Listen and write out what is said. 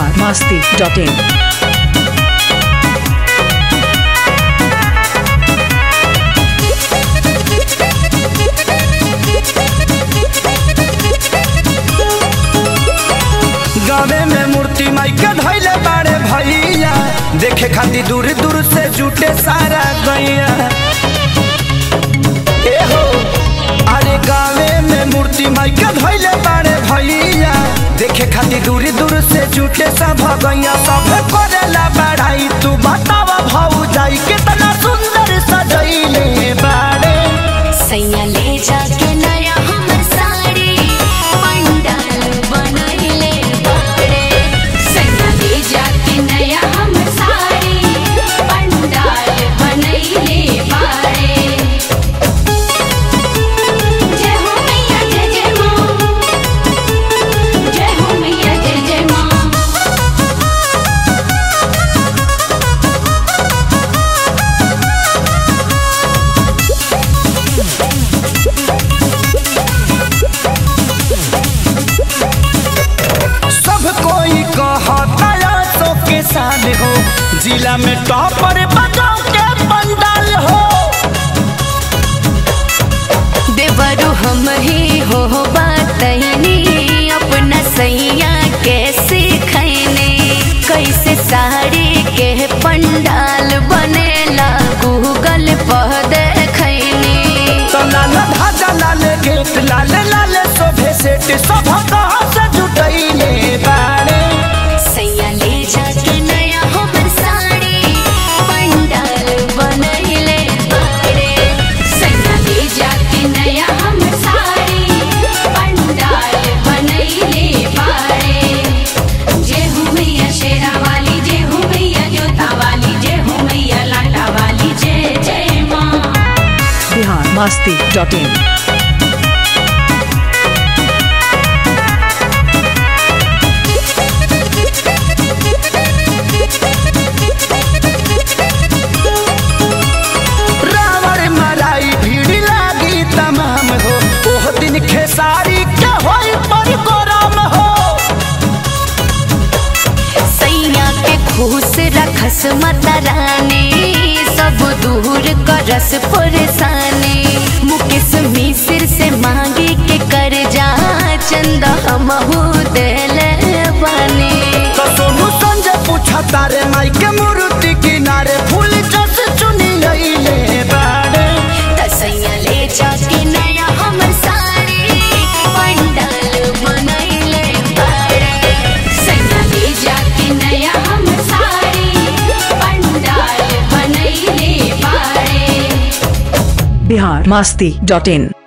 Bihar Masti dot इन गावे में मूर्ति माई के धैले बाड़े भैया देखे खातिर दूर दूर से जुटे सारा गैया ए हो अरे गावे में मूर्ति माई के धैले बाड़े भैया देखे खातिर दूर दूर से जुटे सब गैया सब करेला बढ़ाई तू बतावा भाऊ जाई कितना सुंदर सजैले बाड़े सैया ले जाके नया हमर साड़ी पंडाल बनैले बाड़े सैया ले जाके नया हमर साड़ी पंडाल बनैले बाड़े जय हो मैया जय जय माँ जय हो मैया जय जय माँ सब कोई कहता सो के साल हो जिला में टॉपर बजाओ के पंडाल हो देवरु हम ही हो बातनी अपना सैया कैसे खैने कैसे साड़ी के पंडाल बनेला गूगल पर देखैने तो लाल धाजा लाल गेट लाल लाल शोभे सेट सब कहाँ से जुटैले बाड़े सैया ले जाके नया हमर साड़ी पंडाल बनैले बाड़े सैया ले जाके नया हमर साड़ी पंडाल बनैले बाड़े जय हो मैया शेरा वाली जय हो मैया जोता वाली जय हो मैया लाटा वाली जय जय माँ बिहार मास्ती डॉट इन रावण मराई भीड़ लागी तमाम हो ओह दिन खेसारी के होई पर गोराम हो सैया के खुश रखस माता रानी सब दूर करस परेशानी मुकेश मिश्र से मांगे के कर जा चंदा हमहू देले बानी तो सोनू संजय पूछा तारे माई के मूर्ति किनारे फूल जस चुनी लईले बाड़े त सैया ले जाके नया हमर साड़ी पंडाल बनैले बाड़े सैया ले जाके नया हमर साड़ी पंडाल बनैले बाड़े बिहार मास्ती डॉट इन